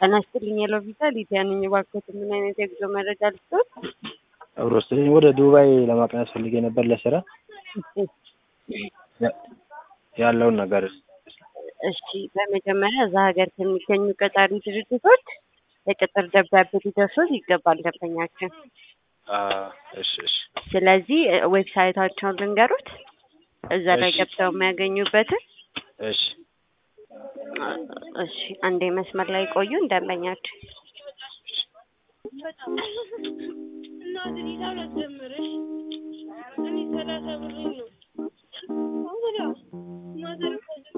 ጤና ይስጥልኝ የሎቪዛ ሊዲያ ነኝ። እባክዎት ምን አይነት የጉዞ መረጃ ልስጥዎት? አብሮ ስለኝ ወደ ዱባይ ለማቅናት ፈልጌ ነበር ለስራ ያለውን ነገር እሺ፣ በመጀመሪያ እዛ ሀገር ከሚገኙ ቀጣሪ ድርጅቶች የቅጥር ደብዳቤ ሊደርሶት ይገባል ደንበኛችን። አ፣ እሺ እሺ ስለዚህ ዌብሳይታቸውን ልንገሩት፣ እዛ ላይ እሺ። ገብተው የሚያገኙበትን። እሺ እሺ፣ አንዴ መስመር ላይ ቆዩን ደንበኛችን። እናት ሂሳብ ላስጀምርሽ እኔ ሰላሳ ብር ነው። አሁን ማዘር እኮ